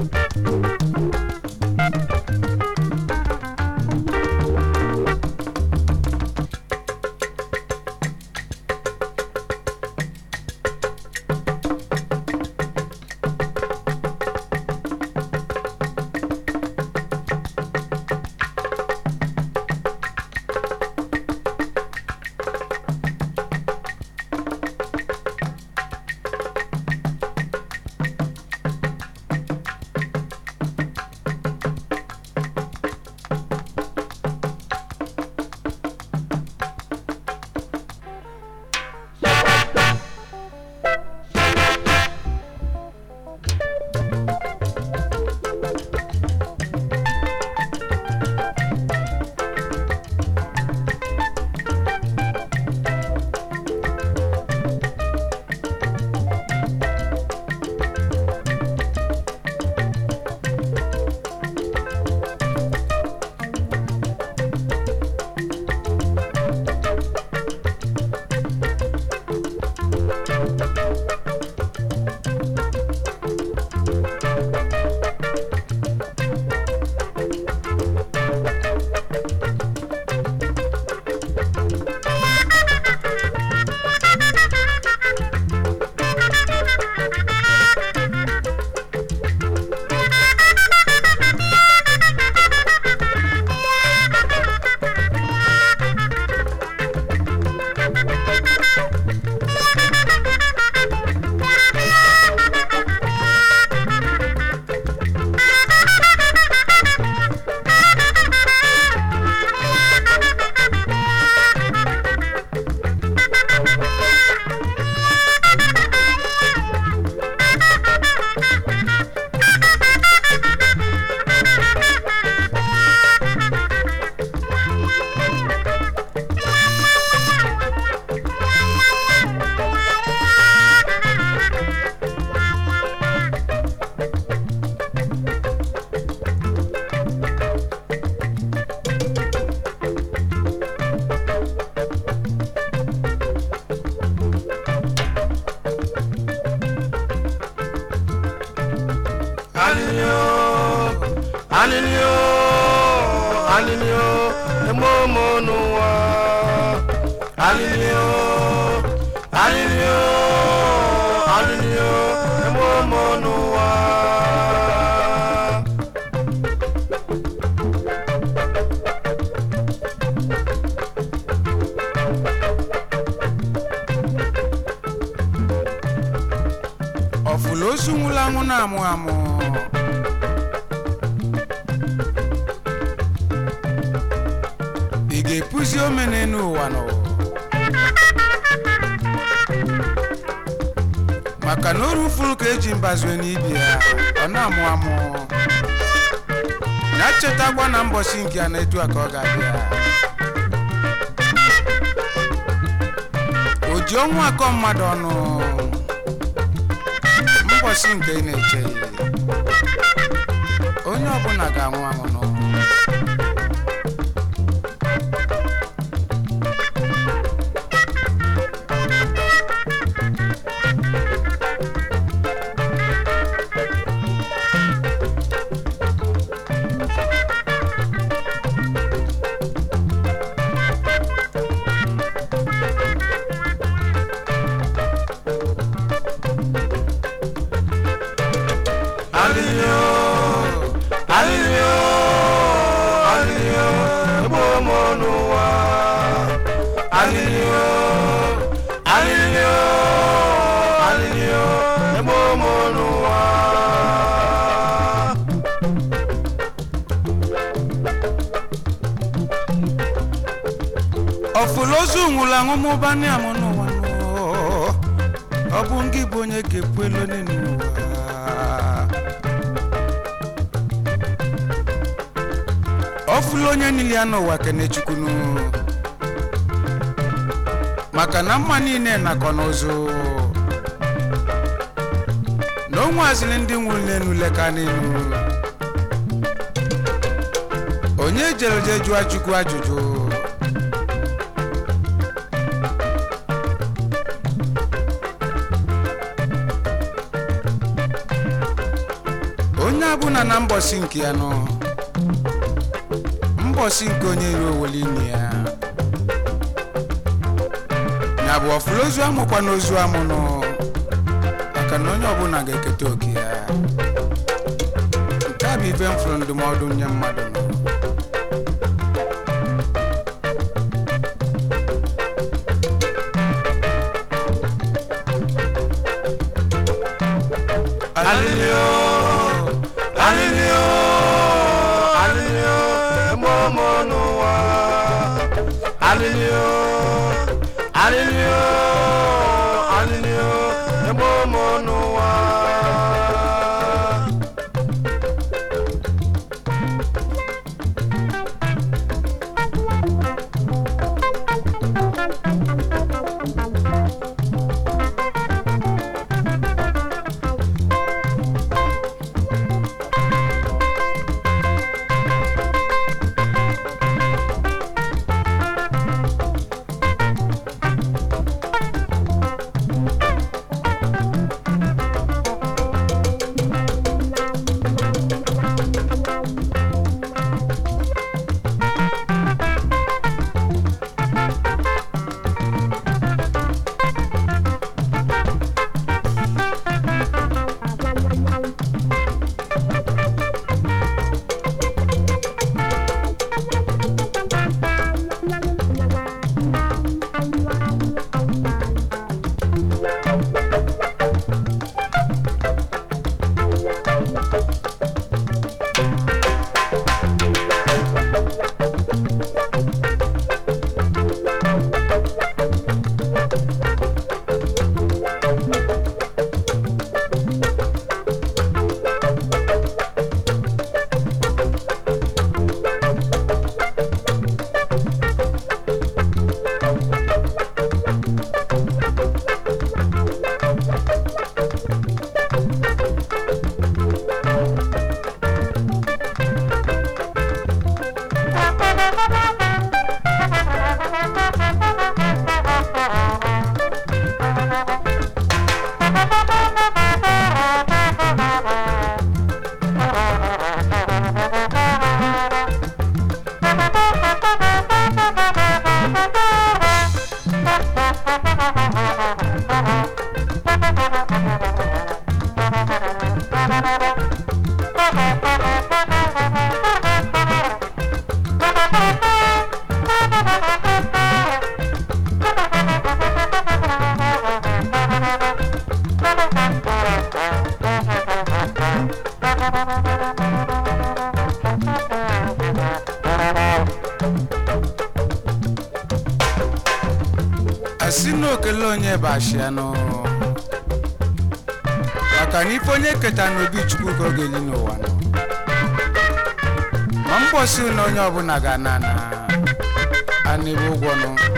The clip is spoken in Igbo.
alilio alilio alilio emomo n'ụwa alilio alilio alilio emomo n'ụwa ọfụla ozu nwụrụ anwụ na-amụ amụ ị ga-epuzi omene n'ụwa nọ maka na oru furu ka eji mbazue n'ibi ya ọ na-amụ amụ ya chetakwa na mbọsi nke ya na-etu a ka ọ ga-abịa o ji ọnwụ akọ mmadụ ọnụ mbọsị nke ị na-eche onye ọbụla ga-anwụ anwụ n'ụwa alilio alilio alilio emomo n'ụwa alilio alilio alilio emomo n'ụwa ọfụla ozu nwụrụ anwụ mụba ndị amụ n'ụwa nụ. ọ bụ ngị bụ onye ga-ekwu elu n'ụwa ọfụla onye niile ya n'ụwa kenechukwunu maka na mma niile nakọ n'ụzụ na o nwaziri ndị nwụrụ n'elu leka n'elu onye jere je jụọ chukwu ajụjụ onye bụ na na mbọsị nke ya nọ mbọsị nke onye iro owele ime ya ya bụ ọfụla ozu amụkwa n'ozu amụ nọ maka na onye ọbụla ga-eketa oke ya nke a bụ ife m fụrụ ndụmọdụ nye mmadụ nọ Alilio, alilio, alilio, emomo n'ụwa. Alilio, alilio, alilio, emomo n'ụwa. asị na okele onye bụ ashianụ maka na ife onye keta n'obi chukwu ka ọ ga-eli n'ụwa nọ ma mbọsị na onye ọbụla ga-ana na anịbụ ụgwọ nụ